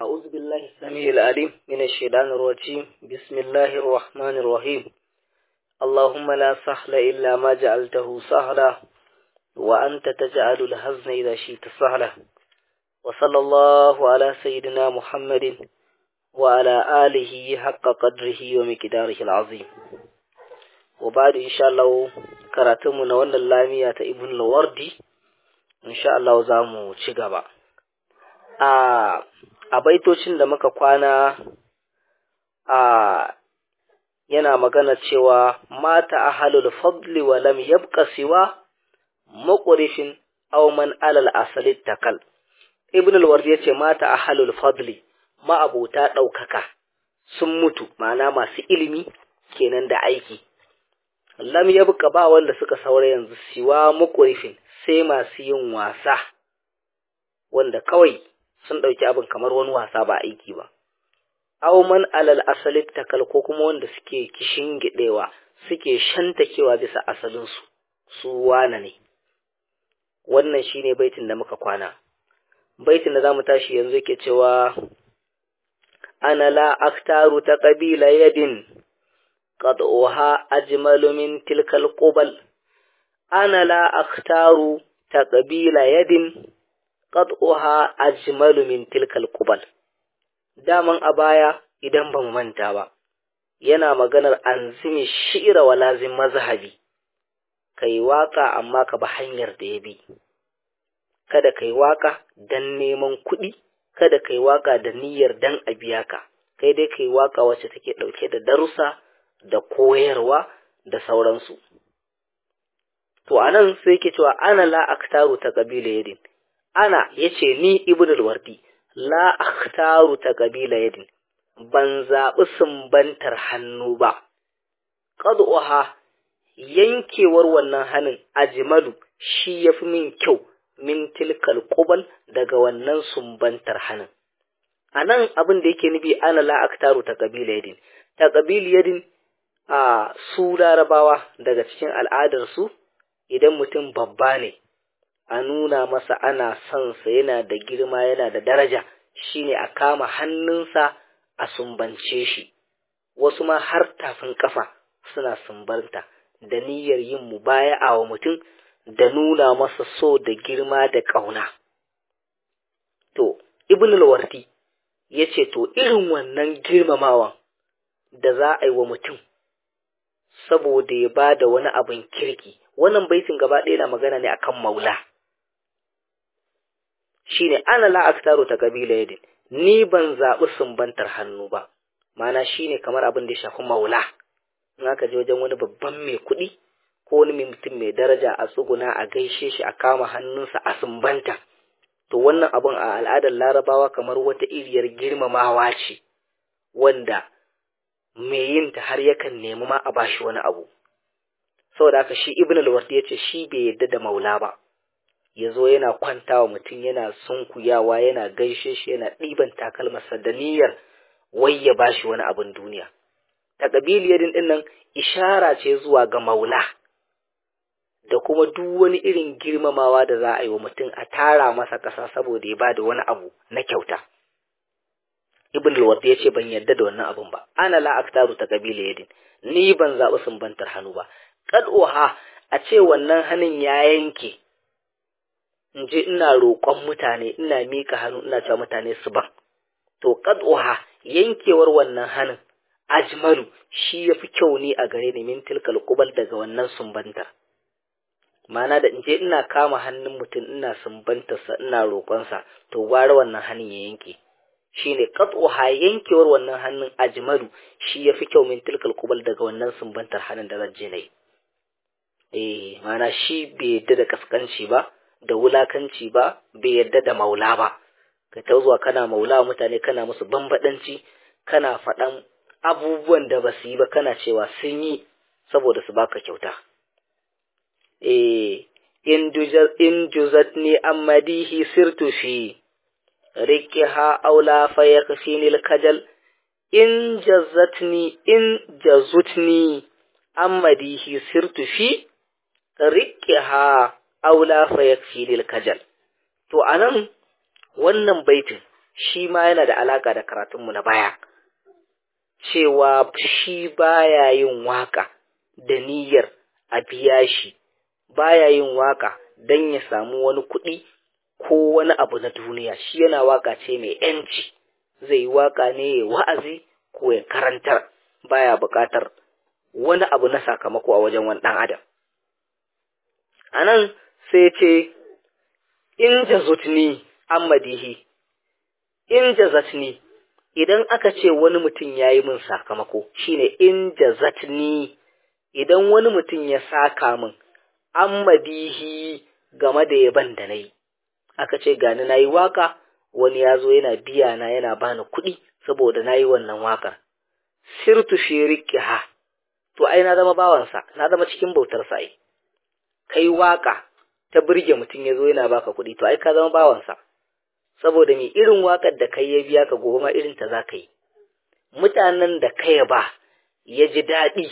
أعوذ بالله السميع العليم من الشيطان الرجيم بسم الله الرحمن الرحيم اللهم لا سهل إلا ما جعلته سهلا وأنت تجعل الحزن إذا شئت سهلا وصلى الله على سيدنا محمد وعلى آله حق قدره ومقداره العظيم وبعد إن شاء الله كراتمنا وأن اللامية ابن الوردي إن شاء الله زامو تشغبا a a baitocin da muka kwana a yana magana cewa mata ahalul fadli wa lam yabqa siwa muqrifin aw man alal asali takal ibn al-wardi yace mata ahalul fadli ma'abuta daukaka sun mutu ma'ana masu ilimi kenan da aiki lam yabqa ba wanda suka saura yanzu siwa muqrifin sai masu yin wasa wanda kawai sun ɗauki abin kamar wani wasa ba aiki ba. Auman alal asali takal ko kuma wanda suke kishin gidewa suke shantakewa bisa asalinsu, su wane ne. Wannan shi ne baitin da muka kwana. Baitin da za mu tashi yanzu yake cewa, Ana la aktaru ta ƙabila yadin, qad'uha ajmalu min tilkal qubal. Ana la aktaru ta ƙabila yadin, qad'uha ajmalu min tilkal qubal daman a baya idan ba mu manta ba yana maganar anzimi shi'ira wa lazim mazhabi kai waka amma ka ba hanyar da ya bi kada kai waka dan neman kuɗi kada kai waka da niyyar dan a biya ka kai dai kai waka wacce take ɗauke da darussa da koyarwa da sauransu to anan sai ke cewa ana la aktaru ta kabila yadin ana yace ni ibn al-wardi la akhtaru ta kabila yadin ban zaɓi sumbantar hannu ba qad'uha yankewar wannan hannun ajmalu shi yafi min kyau min tilkal qubal daga wannan sumbantar hannun anan abin da yake nufi ana la akhtaru ta kabila yadin ta kabila yadin a su larabawa daga cikin al'adar su idan mutum babba ne a nuna masa ana son sa yana da girma yana da daraja shine a kama hannunsa a sumbance shi wasu ma har tafin kafa suna sumbanta da niyyar yin mubaya'a wa mutum da nuna masa so da girma da ƙauna to ibn al-wardi yace to irin wannan girmamawan da za a yi wa mutum saboda ya ba da wani abin kirki wannan baitin gaba ɗaya na magana ne akan maula shine ana la aktaru ta kabila yadin ni ban zaɓi sumbantar hannu ba mana shine kamar abin da ya shafi maula in aka je wajen wani babban mai kuɗi ko wani mai mutum mai daraja a tsuguna a gaishe shi a kama hannunsa a sumbanta to wannan abin a al'adar larabawa kamar wata iriyar girmamawa ce wanda mai yin ta har yakan nemi ma a bashi wani abu saboda haka shi ibn al-wardi yace shi bai yadda da maula ba ya zo yana kwantawa mutum yana sunkuyawa yana gaishe shi yana ɗiban takalmarsa da niyyar wai ya bashi wani abin duniya ta ƙabiliyar ɗin nan ishara ce zuwa ga maula da kuma duk wani irin girmamawa da za a yi wa mutum a tara masa ƙasa saboda ya ba da wani abu na kyauta ibn al ya ce ban yarda da wannan abun ba ana la aktaru ta ƙabiliyar ni ban zaɓi sumbantar hannu ba kad'uha a ce wannan hannun ya yanke in je ina roƙon mutane ina mika hannu ina cewa mutane su ban to qad'uha yankewar wannan hannun ajmalu shi yafi kyau ne a gare ni min tilkal qubal daga wannan sumbanta mana da in je ina kama hannun mutum ina sumbanta sa ina roƙon sa to gwara wannan hannun ya yanke shine qad'uha yankewar wannan hannun ajmalu shi yafi kyau min tilkal qubal daga wannan sumbantar hannun da zan je nayi eh mana shi bai yadda da kaskanci ba da wulakanci ba bai yarda da maula ba ka ta zuwa kana maula mutane kana musu bambadanci kana faɗan abubuwan da ba su yi ba kana cewa sun yi saboda su baka kyauta eh in juzat ni ammadihi sirtu fi rikiha aula fa yakfini kajal in jazatni in jazutni ammadihi sirtu fi rikiha aula fa yakfi lil kajal to anan wannan baitin shi ma yana da alaka da karatunmu na baya cewa shi baya yin waka da niyyar a biya shi baya yin waka don ya samu wani kuɗi ko wani abu na duniya shi yana waka ce mai yanci zai yi waka ne ya wa'azi ko ya karantar baya buƙatar wani abu na sakamako a wajen wani ɗan adam a nan sai ce in jazutni ammadihi in jazatni idan aka ce wani mutum ya yi min sakamako shine in jazatni idan wani mutum ya saka min ammadihi game da yaban da na yi aka ce gani na yi waka wani ya zo yana biya na yana bani kuɗi saboda na yi wannan wakar sirtu fi ha to ai na zama bawansa na zama cikin bautar sa ai kai waka ta burge mutum ya zo yana baka kuɗi to ai ka zama bawansa saboda me irin wakar da kai ya biya ka gobe ma irin ta za ka yi mutanen da kai ba ya ji daɗi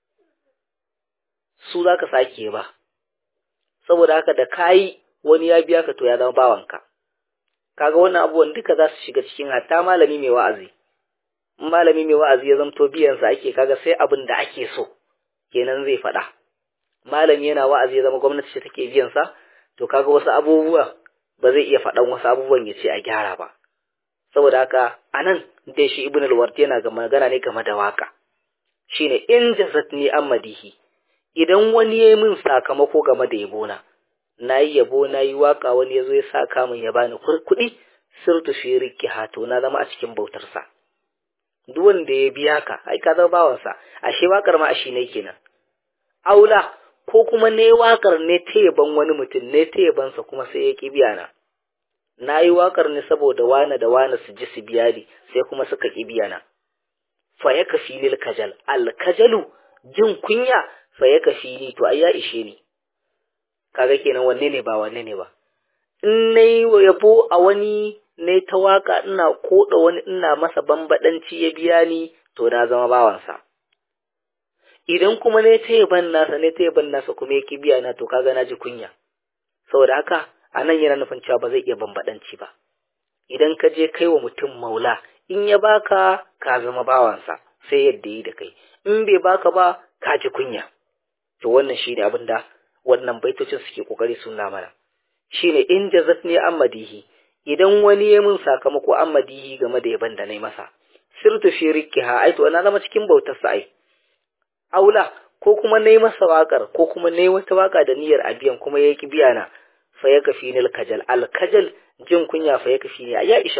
su za ka sake ba saboda haka da kayi wani ya biya ka to ya zama bawanka kaga wannan abubuwan duka za su shiga cikin hatta malami mai wa'azi malami mai wa'azi ya zamto biyansa ake kaga sai abin da ake so kenan zai faɗa malami yana wa'azi ya zama gwamnati ce take biyansa to kaga wasu abubuwa ba zai iya faɗan wasu abubuwan ya ce a gyara ba saboda haka anan dai shi ibn al-ward yana ga magana ne game da waka shine in jazatni amadihi idan wani ya yi min sakamako game da yabona na yi yabo na yi waka wani ya zo ya saka min ya bani kuɗi sirtu fi rikki hato na zama a cikin bautarsa duk wanda ya biya ka ai ka zama bawansa ashe wakar ma ashi ne kenan aula ko kuma ne wakar ne ta yaban wani mutum ne ta yabansa kuma sai ya ki biya na na yi wakar ne saboda wane da wane su ji su biya ni sai kuma suka ki biya na fa ya kafi nil kajal al kajalu jin kunya fa ya kafi ni to ai ya ishe ni kaga kenan wanne ne ba wanne ne ba in nayi yabo a wani ne ta waka ina koda wani ina masa bambadanci ya biya ni to na zama bawansa idan kuma ne ta yaban nasa ne ta yaban nasa kuma yake biya na to kaga na ji kunya saboda haka anan yana nufin cewa ba zai iya bambadanci ba idan ka je kai wa mutum maula in ya baka ka zama bawansa sai yadda yi da kai in bai baka ba ka ji kunya to wannan shine abin da wannan baitocin suke kokari suna mana shine in jazatni ammadihi idan wani ya mun sakamako ammadihi game da yaban da nayi masa sirtu fi rikha ai to na zama cikin bautar sa ai aula ko kuma nayi masa wakar ko kuma nayi wata waka da niyyar abiyan kuma yaki biya na fa ya kafi nil kajal al kajal jin kunya fa ya kafi ni ya isha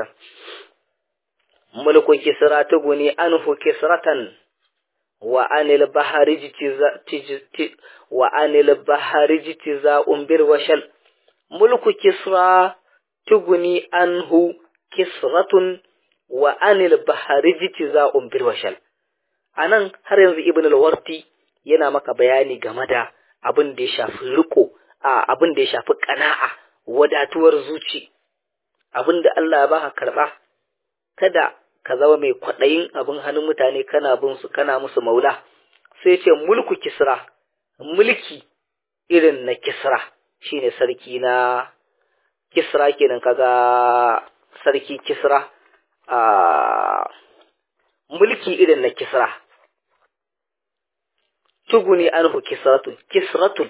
mulku kisra tuguni anhu kisratan wa anil bahari wa anil bahari jitiza'un bil washal mulku kisra tuguni anhu kisratun wa anil bahari jitiza'un bil washal anan har yanzu ibn al-warti yana maka bayani game da abin da ya shafi riko a abin da ya shafi kana'a wadatuwar zuci abin da Allah ya baka karba kada ka zama mai kwaɗayin abin hannun mutane kana bin su kana musu maula sai ce mulku kisra mulki irin na kisra shine sarki na kisra kenan kaga sarki kisra a mulki irin na kisra tuguni anhu kisratun kisratun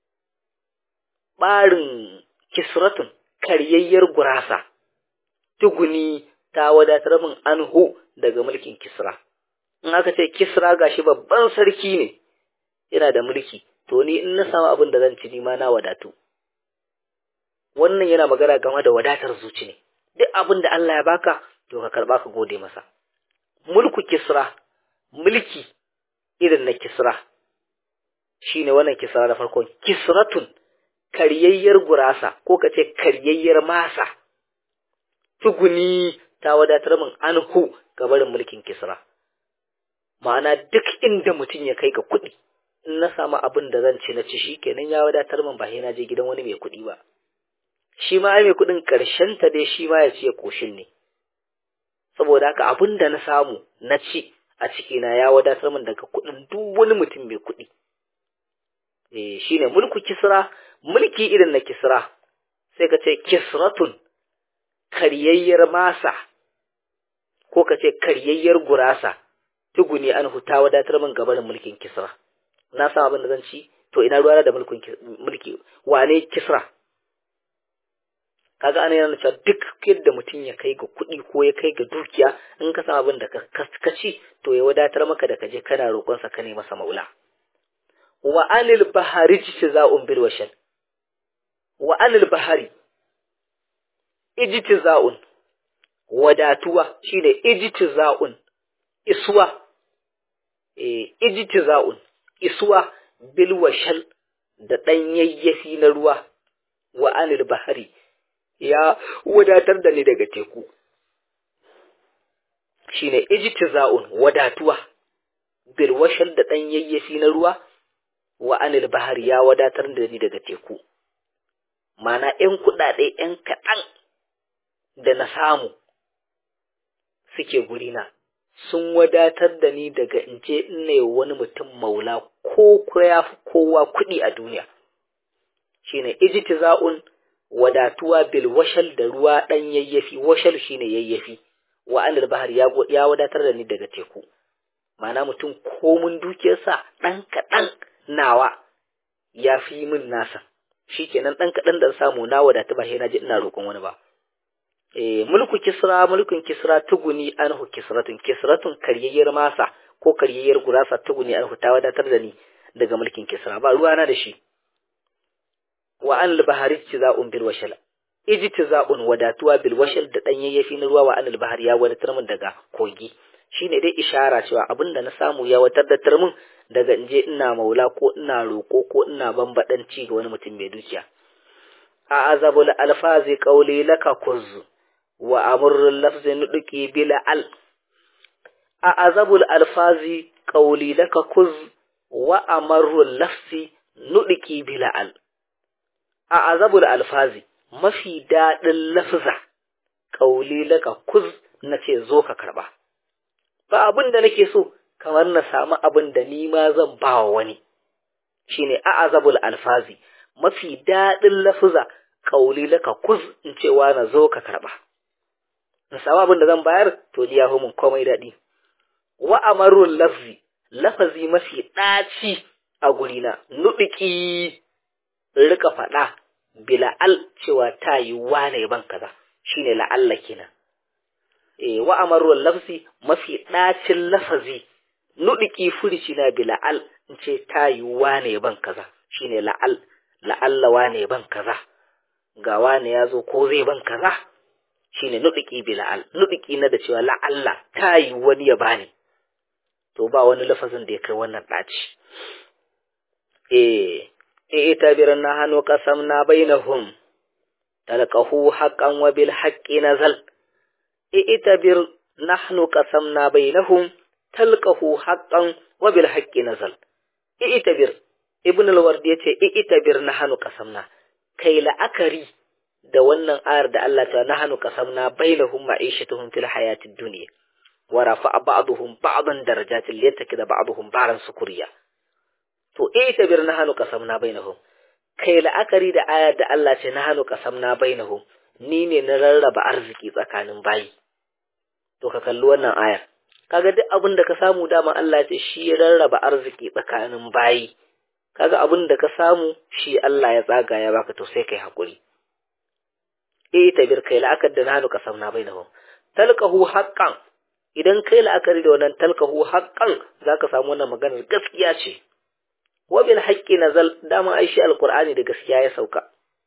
barin kisratun karyayyar gurasa tuguni ta wadatar min anhu daga mulkin kisra in aka ce kisra gashi babban sarki ne yana da mulki to ni in na samu abin da zan ci ni ma na wadatu wannan yana magana game da wadatar zuci ne duk abin da Allah ya baka to ka karba ka gode masa mulku kisra mulki irin na kisra shine wannan kisra da farkon kisratun karyayyar gurasa ko ka ce karyayyar masa tuguni ta wadatar min anhu ga barin mulkin kisra ma'ana duk inda mutum ya kai ga kuɗi in na samu abin da zan ci na ci shi kenan ya wadatar min ba sai na je gidan wani mai kuɗi ba shi ma ai mai kuɗin ƙarshen ta dai shi ma ya ci ya koshin ne saboda haka abin da na samu na ci a ciki na ya wadatar min daga kuɗin duk wani mutum mai kuɗi eh shine mulku kisra mulki irin na kisra sai ka ce kisratun karyayyar masa ko ka ce karyayyar gurasa tuguni an huta wadatar min gabanin mulkin kisra na san abin da zan ci to ina ruwa da mulkin mulki wane kisra kaga ana yana cewa duk yadda mutum ya kai ga kuɗi ko ya kai ga dukiya in ka san abin da ka ci to ya wadatar maka da ka je kana roƙonsa ka ne masa maula wa anil bahari jitiza'un bil washal wa anil bahari ijtiza'un wadatuwa shine ijtiza'un iswa eh ijtiza'un iswa bil washal da dan yayyafi na ruwa wa anil bahari ya wadatar da ni daga teku shine ijtiza'un wadatuwa bil washal da dan yayyafi na ruwa wa anil bahari ya wadatar da ni daga teku mana ‘yan kuɗaɗe ‘yan kaɗan da na samu suke gurina sun wadatar da ni daga in je ina wani mutum maula ko ko ya fi kowa kuɗi a duniya shine ijtiza'un wadatuwa bil washal da ruwa ɗan yayyafi washal shine yayyafi wa anil bahar ya, ya wadatar da ni daga teku mana mutum komun dukiyarsa ɗan kaɗan nawa ya fi min nasa shi kenan ɗan kaɗan da samu na wadatu ba sai na ji ina roƙon wani ba eh mulku kisra mulkin kisra tuguni anhu kisratun kisratun karyayyar masa ko karyayyar gurasa tuguni anhu ta wadatar da ni daga mulkin kisra ba ruwa na da shi wa an al-bahari tiza'un bil washal ijtiza'un wadatuwa bil washal da dan yayyafi na ruwa wa an al-bahari ya wadatar min daga kogi shine dai ishara cewa abinda na samu ya wadatar min daga in je ina maula ko ina roƙo ko ina bambadanci ga wani mutum mai dukiya a azabul alfazi qawli laka kuz wa amrul lafzi nudqi bila al a azabul alfazi qawli laka kuz wa amrul lafzi nudqi bila al a azabul alfazi mafi dadin lafza qawli laka kuz nace zo ka karba ba abin da nake so kamar na samu abin da ni ma zan ba wa wani shine a'azabul alfazi mafi daɗin lafuza kauli laka kuz in cewa na zo ka karba na samu abin da zan bayar to ni ya fi mun komai daɗi wa amarul lafzi lafazi mafi ɗaci a gurina nuɗiki rika faɗa bila al cewa ta yi wane ban kaza shine la'alla kenan eh wa amarul lafzi mafi ɗacin lafazi nuɗiki furici na bi la'al in ce ta yi wane ban kaza shine la'al la'alla wane ban kaza ga wane ya zo ko zai ban kaza shine nuɗiki bi la'al nuɗiki na da cewa la'alla ta yi wani ya bani to ba wani lafazin da ya kai wannan ɗaci eh eh ita biran na hannu kasam na bainahum talqahu haqqan wa bil haqqi nazal eh ita bir nahnu qasamna bainahum talqahu haqqan wa bil haqqi nazal i'tabir ibn al-ward yace i'tabir nahnu qasamna kai la'akari da wannan ayar da Allah ta nahnu qasamna bainahum ma'ishatuhum fil hayatid dunya wa rafa'a ba'dhum ba'dan darajatin liyatakida ba'dhum ba'dan sukuriya to i'tabir nahnu qasamna bainahum kai la'akari da ayar da Allah ce nahnu qasamna bainahum ni ne na rarraba arziki tsakanin bayi to ka kalli wannan ayar kaga duk abin da ka samu dama Allah ce shi ya rarraba arziki tsakanin bayi kaga abin da ka samu shi Allah ya tsaga ya baka to sai kai hakuri eh tabir kai la'akar da nanu ka samna bainahum talqahu haqqan idan kai la'akari da wannan talqahu haqqan zaka samu wannan maganar gaskiya ce wa bil haqqi nazal dama ai shi alqur'ani da gaskiya ya sauka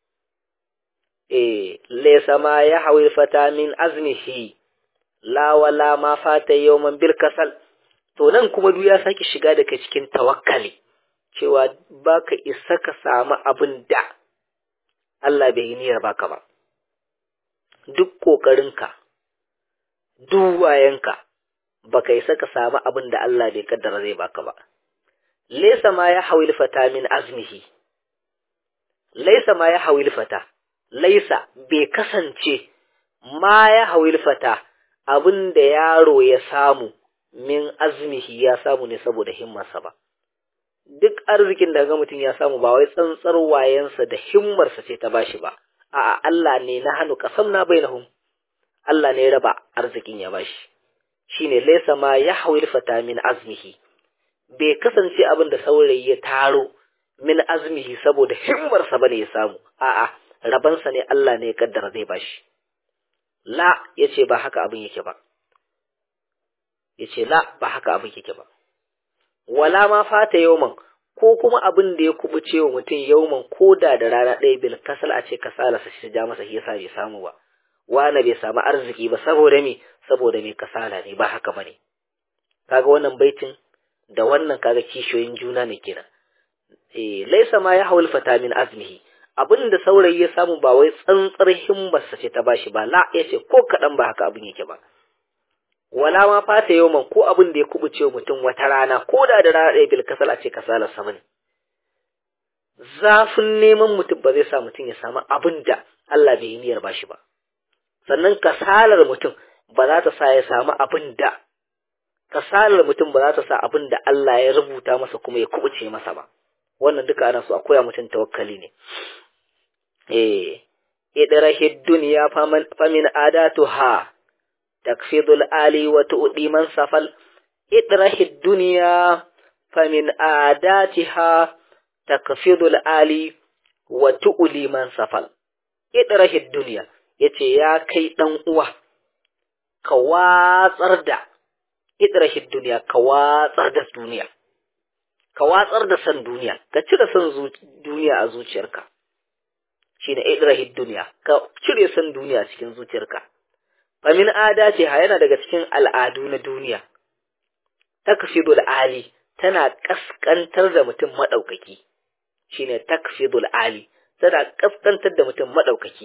eh laysa ma ya hawil fata min azmihi la wala ma fata yawman bil kasal to nan kuma duk ya saki shiga da kai cikin tawakkali cewa baka isa ka samu abin da Allah bai yi niyyar baka ba duk kokarinka duk wayanka baka isa ka samu abin da Allah bai kaddara zai baka ba laysa ma ya hawil fata min azmihi laysa ma ya hawil fata laysa bai kasance ma ya hawil fata abin da yaro ya samu min azmihi ya samu ne saboda himmarsa ba duk arzikin da ga mutum ya samu ba wai tsantsar wayensa da himmarsa ce ta bashi ba a'a Allah ne na hannu kasam na bainahum Allah ne ya raba arzikin ya bashi shine laysa ma yahwil fata min azmihi bai kasance abin da saurayi ya taro min azmihi saboda himmarsa bane ya samu a'a rabansa ne Allah ne ya kaddara zai bashi la yace ba haka abin yake ba yace la ba haka abin yake ba wala ma fata yawman ko kuma abin da ya kubuce wa mutum yawman ko da da rana ɗaya bil kasal a ce kasala sa shi ja masa shi yasa bai samu ba wani bai samu arziki ba saboda me saboda me kasala ne ba haka bane kaga wannan baitin da wannan kaga kishiyoyin juna ne kenan eh laisa ma ya hawul fata min azmihi abin da saurayi ya samu ba wai tsantsar himmarsa ce ta bashi ba la yace ko kadan ba haka abin yake ba wala ma fata yawman ko abin da ya kubuce mutum wata rana ko da da rana ɗaya bil kasala ce kasala sama ne zafin neman mutum ba zai sa mutum ya samu abin da Allah bai yi niyyar bashi ba sannan kasalar mutum ba za ta sa ya samu abin da kasalar mutum ba za ta sa abin da Allah ya rubuta masa kuma ya kubuce masa ba wannan duka ana so a koya mutum tawakkali ne eh idrahid dunya faman famin adatuha takfidul ali wa tu'di man safal idrahid dunya famin adatiha takfidul ali wa tu'li man safal idrahid dunya yace ya kai dan uwa ka watsar da idrahid dunya ka watsar da duniya ka watsar da san duniya ka cire san duniya a zuciyarka shine idrahid dunya ka cire san duniya cikin zuciyarka famin ada ce ha yana daga cikin al'adu na duniya takfidul ali tana kaskantar da mutum madaukaki shine takfidul ali tana kaskantar da mutum madaukaki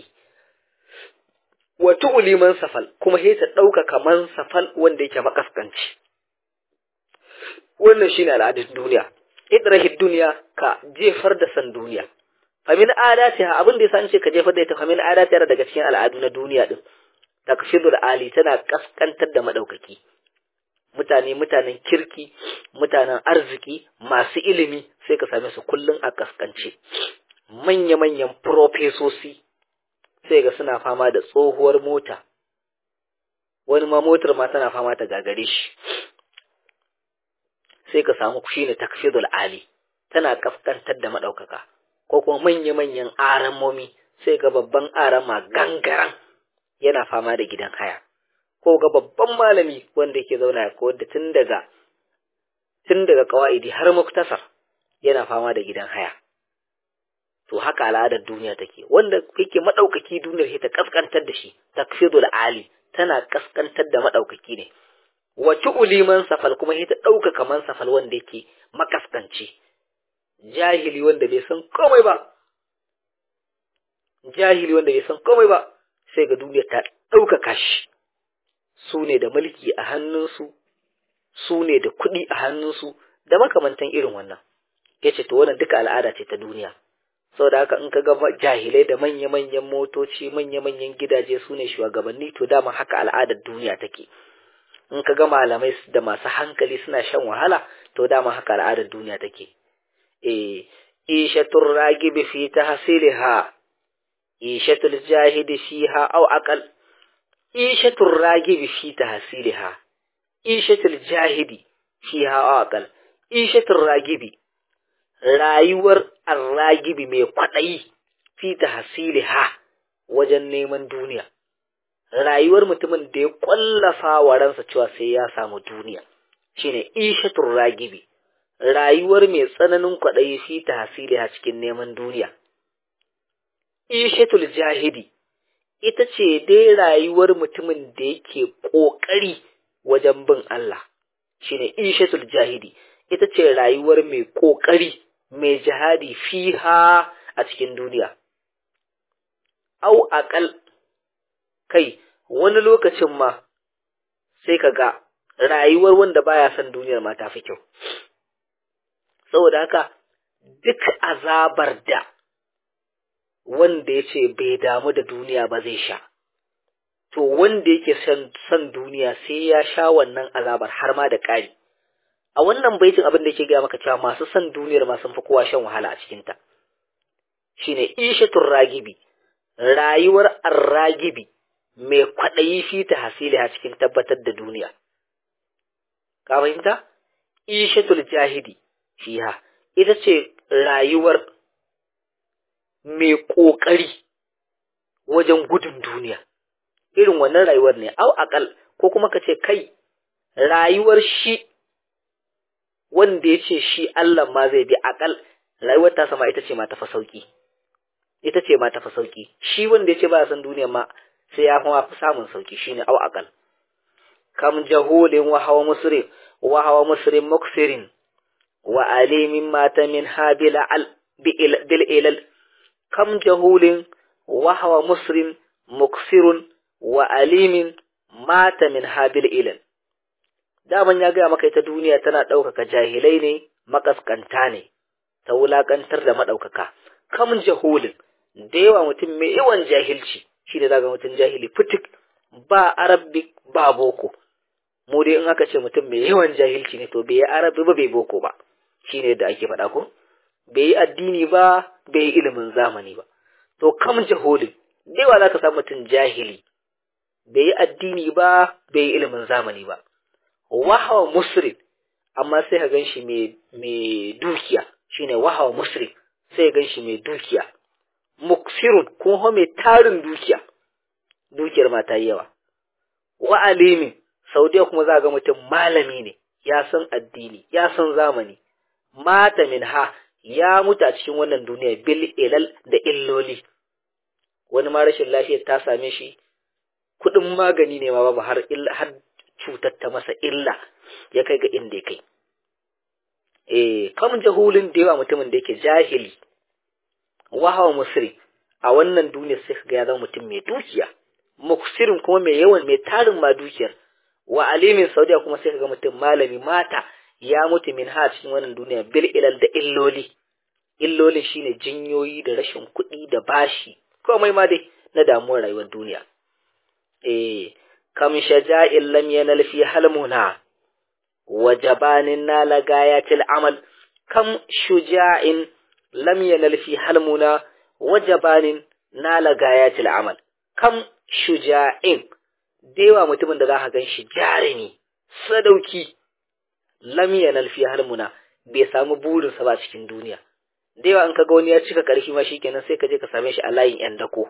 wa tu'li man safal kuma sai ta dauka kaman safal wanda yake makaskanci wannan shine al'adun duniya idrahid duniya ka jefar da san duniya famin adatiha abin da yasa an ce ka jefar da ita famin adatiha daga cikin al'adu na duniya din takfidul ali tana kaskantar da madaukaki mutane mutanen kirki mutanen arziki masu ilimi sai ka same su kullun a kaskance manya-manyan profesosi sai ga suna fama da tsohuwar mota wani ma motar ma tana fama ta gagare shi sai ka samu shi ne takfidul ali tana kaskantar da madaukaka ko kuma manya-manyan aramomi sai ga babban arama gangaran yana fama da gidan haya ko ga babban malami wanda yake zauna ko da tun daga tun daga kawaidi har muktasar yana fama da gidan haya to haka al'adar duniya take wanda yake madaukaki duniyar ta kaskantar da shi takfidul ali tana kaskantar da madaukaki ne wace uliman safal kuma ita dauka kaman safal wanda yake makaskanci jahili wanda bai san komai ba jahili wanda bai san komai ba sai ga duniya ta ɗaukaka shi su ne da mulki a hannunsu su ne da kuɗi a hannunsu da makamantan irin wannan ya ce to wannan duka al'ada ce ta duniya saboda haka in ka ga jahilai da manya-manyan motoci manya-manyan gidaje su ne shugabanni to dama haka al'adar duniya take in ka ga malamai da masu hankali suna shan wahala to dama haka al'adar duniya take eh ishatur ragibi fi tahsiliha ishatul jahidi fiha aw aqal ishatul ragibi fi tahsiliha ishatul jahidi fiha aw aqal ishatul ragibi rayuwar arragibi mai kwaɗayi fi tahsiliha wajen neman duniya rayuwar mutumin da ya kwallafa wa ransa cewa sai ya samu duniya shine ishatul ragibi rayuwar mai tsananin kwaɗayi fi tahsiliha cikin neman duniya ishatul jahidi ita ce dai rayuwar mutumin da yake ƙoƙari wajen bin Allah shine ishatul jahidi ita ce rayuwar mai ƙoƙari mai jihadi fiha a cikin duniya au aƙal kai wani lokacin ma sai ka ga rayuwar wanda baya son duniyar ma ta fi kyau saboda haka duk azabar da wanda ya ce bai damu da duniya ba zai sha to wanda yake son duniya sai ya sha wannan azabar har ma da ƙari a wannan baitin abin da yake gaya maka cewa masu son duniyar ma sun fi kowa shan wahala a cikinta shine ishatul ragibi rayuwar arragibi mai kwaɗayi fi ta hasili a cikin tabbatar da duniya ka fahimta ishatul jahidi fiha ita ce rayuwar mai ƙoƙari wajen gudun duniya irin wannan rayuwar ne au akal ko kuma ka ce kai rayuwar shi wanda ya ce shi Allah ma zai bi akal rayuwar ta sama ita ce ma tafi sauki ita ce ma tafi sauki shi wanda ya ce ba san duniya ma sai ya fi samun sauki shine au akal kam jahulin wa hawa musri wa hawa musri muksirin wa alimin mata min habila al bil ilal kam jahulin wa hawa musrin muksirun wa alimin mata min habil ilal daman ya gaya maka ita duniya tana ɗaukaka jahilai ne makaskanta ne ta wulaƙantar da maɗaukaka kam jahulin da yawa mutum mai yawan jahilci shi da zaga mutum jahili fitik ba arabic ba boko mu dai in aka ce mutum mai yawan jahilci ne to bai yi arabi ba bai boko ba shi ne da ake faɗa ko bai yi addini ba bai yi ilimin zamani ba to kam jahulin da yawa za ka samu mutum jahili bai yi addini ba bai yi ilimin zamani ba wahawa musrin amma sai ka ganshi mai dukiya shine wahawa musrin sai ka ganshi mai dukiya muksirun kuma mai tarin dukiya dukiyar ma ta yi yawa wa alimin saudiya kuma za ga mutum malami ne ya san addini ya san zamani mata min ha ya mutu a cikin wannan duniya bil ilal da illoli wani ma rashin lafiyar ta same shi kuɗin magani ne ma babu har har cutar ta masa illa ya kai ga inda ya kai eh kam jahulin da yawa mutumin da yake jahili wahawa musri a wannan duniyar sai ga ya zama mutum mai dukiya muksirin kuma mai yawan mai tarin ma dukiyar wa alimin saudiya kuma sai ga mutum malami mata ya mutu min ha cikin wannan duniya bil ilal da illoli illolin shine jinyoyi da rashin kuɗi da bashi komai ma dai na damuwar rayuwar duniya eh kam shaja'in lam yanal fi halmuna wa jabanin nala gayatil amal kam shuja'in lam yanal fi halmuna wa jabanin nala gayatil amal kam shuja'in dewa mutumin da za ka gan shi jarumi sadauki lam yanal fi halmuna bai samu burinsa ba cikin duniya da yawa in ka ga wani ya cika ƙarfi ma shikenan sai ka je ka same shi a layin yan dako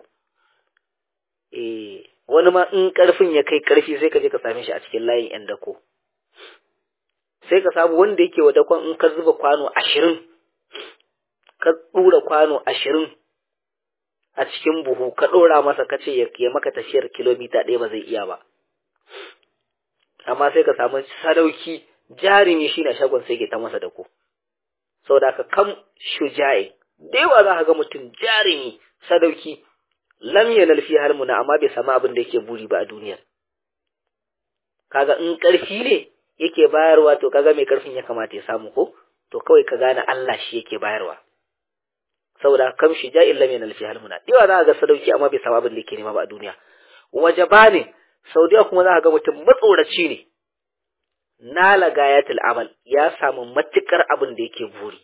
eh wani ma in ƙarfin ya kai ƙarfi sai ka je ka same shi a cikin layin yan dako sai ka samu wanda yake wa dakon in ka zuba kwano ashirin ka ɗura kwano ashirin a cikin buhu ka ɗora masa ka ce ya maka tafiyar kilomita ɗaya ba zai iya ba amma sai ka samu sadauki jarumi shi na shagon sai ke ta masa dako saboda ka kam shuja'i da yawa za ka ga mutum jarumi sadauki lam yanal fi halmuna amma bai samu abin da yake buri ba a duniya kaga in karfi ne yake bayarwa to kaga mai karfin ya kamata ya samu ko to kawai ka gane Allah shi yake bayarwa saboda kam shuja'i lam yanal fi halmuna da yawa za ka ga sadauki amma bai samu abin da yake nema ba a duniya wajabani saudiya kuma za ka ga mutum matsoraci ne nala gayatul amal ya samu matukar abin da yake buri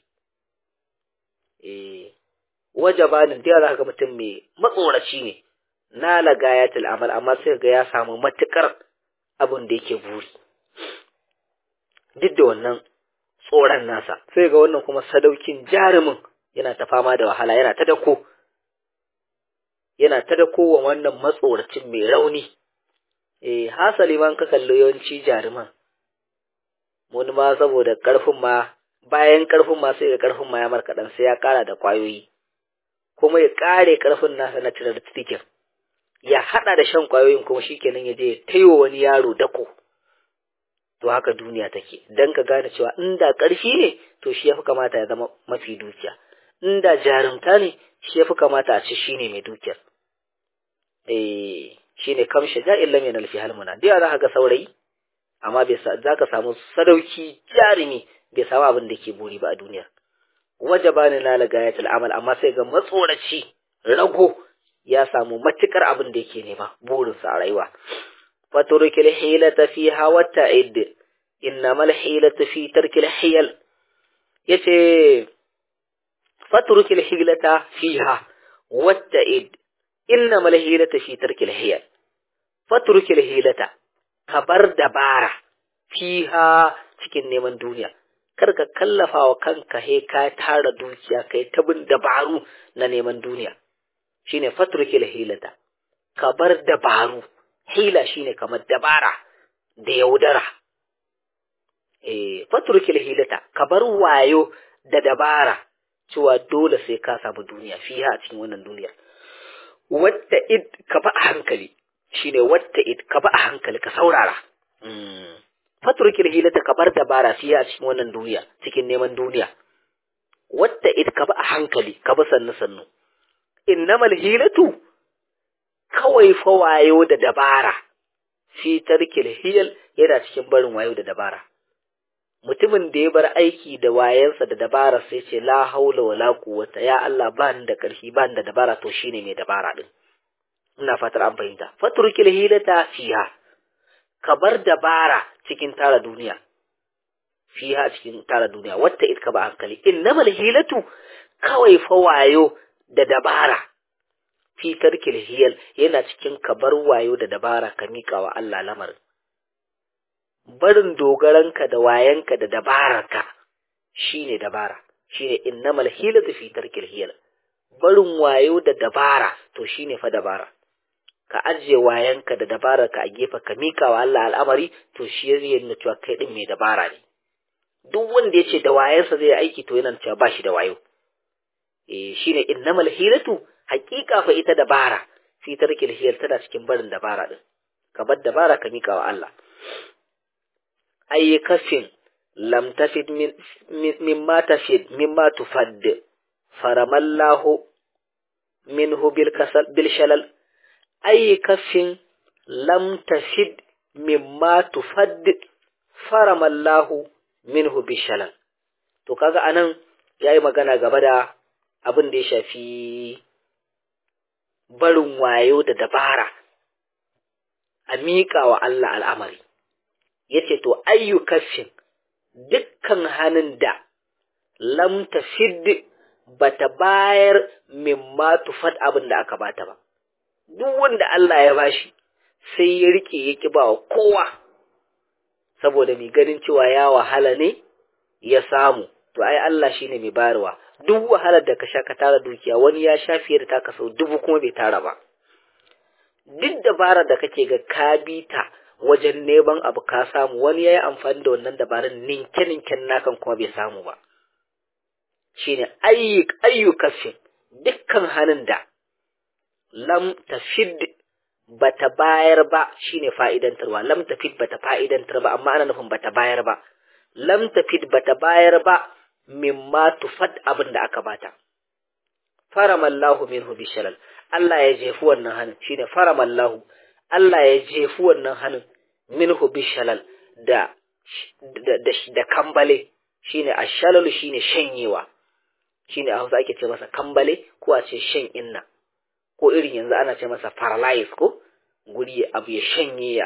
eh wajabanin da za ga mutum mai matsoraci ne nala gayatul amal amma sai ga ya samu matukar abin da yake buri duk da wannan tsoron nasa sai ga wannan kuma sadaukin jarumin yana ta fama da wahala yana ta dako yana ta dako wa wannan matsoracin mai rauni eh hasali man ka kallo yawanci jaruman wani ma saboda ƙarfin ma bayan ƙarfin ma sai ga ƙarfin ma ya markaɗan sai ya ƙara da ƙwayoyi kuma ya ƙare ƙarfin nasa na tirar tikin ya haɗa da shan ƙwayoyin kuma shi kenan ya je ya taiwa wani yaro dako to haka duniya take dan ka gane cewa inda ƙarfi ne to shi ya fi kamata ya zama mafi dukiya inda jarumta ne shi ya fi kamata a ce shi ne mai dukiyar eh shi ne kam shaja'in lam yanal fi halmuna da za ka ga saurayi amma bai za ka samu sadauki jarumi bai samu abin da ke buri ba a duniya waje ba ni na lagayatul amal amma sai ga matsoraci rago ya samu matukar abin da yake nema burinsa a rayuwa faturkil hilata fi hawa ta'id innamal hilatu fi tarkil hiyal yace faturkil hilata fiha watta'id innamal hilatu fi tarkil hiyal fatrukil hilata ka bar dabara fiha cikin neman duniya kar ka kallafa wa kanka he ka tara dukiya kai ta bin dabaru na neman duniya shine fatrukil hilata ka bar dabaru hila shine kamar dabara da yaudara eh fatrukil hilata ka bar wayo da dabara cewa dole sai ka samu duniya fiha a cikin wannan duniya wata id ka ba a hankali shine wata id ka ba a hankali ka saurara faturkil hilata ka bar dabara fiye a cikin wannan duniya cikin neman duniya wata id ka ba a hankali ka ba sannu sannu innamal hilatu kawai fa wayo da dabara fi tarkil hiyal yana cikin barin wayo da dabara mutumin da ya bar aiki da wayansa da dabara sai ce la haula wala quwwata ya Allah ba ni da karfi ba ni da dabara to shine mai dabara din ina fatar an fahimta faturkil hilata fiha ka bar dabara cikin tara duniya fiha cikin tara duniya wata itka ba hankali innamal hilatu kawai fa wayo da dabara fi tarkil hiyal yana cikin ka bar wayo da dabara ka mika wa Allah lamarin barin dogaranka da wayanka da dabararka shine dabara shine innamal hilatu fi tarkil hiyal barin wayo da dabara to shine fa dabara ka ajiye wayanka da dabararka a gefe ka mika wa Allah al'amari to shi ya nuna cewa kai din mai dabara ne duk wanda ya ce da wayansa zai aiki to yana cewa ba shi da wayo eh shine innamal hilatu haƙiƙa fa ita dabara fi tarkil hiyal tana cikin barin dabara din ka bar dabara ka mika wa Allah أي كف لم تفد من مما تفد مما تفد فرم الله منه بالكسل بالشلل أي كف لم تفد مما تفد فرم الله minhu bishalal to kaga anan yayi magana gaba da abin da ya shafi barin wayo da dabara a miƙa wa Allah al'amari yace to ayyukafin dukkan hannun da lam tafid bata bayar mimma tufad abin da aka bata ba duk wanda Allah ya bashi sai ya rike ya ki ba kowa saboda mai ganin cewa ya wahala ne ya samu to ai Allah shine mai bayarwa duk wahalar da ka sha ka tara dukiya wani ya sha fiye da taka sau dubu kuma bai tara ba duk dabarar da kake ga ka bi ta wajen neman abu ka samu wani ya yi amfani da wannan dabarun ninke-ninken nakan kuma bai samu ba shine ayyukafin dukkan hannun da lam tafid bata bayar ba shine fa'idantarwa lam tafid bata fa'idantar ba amma ana nufin bata bayar ba lam tafid bata bayar ba mimma tufad abin da aka bata faramallahu minhu bishalal Allah ya jefi wannan hannun shine faramallahu Allah ya jefi wannan hannun minhu bishalal da da, da, da kambale shine ashalalu shine shanyewa shine a Hausa ake ce masa kambale ko a ce shan inna ko irin yanzu ana ce masa paralyze ko guri abu ya shanye ya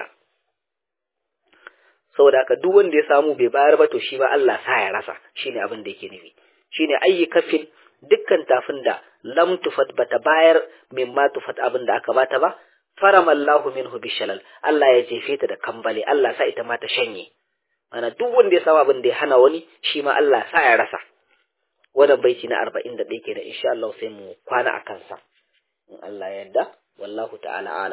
saboda haka duk wanda ya samu bai bayar ba to shi ba Allah sa ya rasa shine abin da yake nufi shine ayyi kafin dukkan tafin da lam tufat bata bayar mimma tufat abin da aka bata ba faramallahu minhu bishalal Allah ya jefe ta da kambale Allah sa ita ma ta shanye ana duk wanda ya samu abin da ya hana wani shi ma Allah sa ya rasa wannan baiti na 41 kenan insha Allah sai mu kwana akan sa in Allah ya yarda wallahu ta'ala ala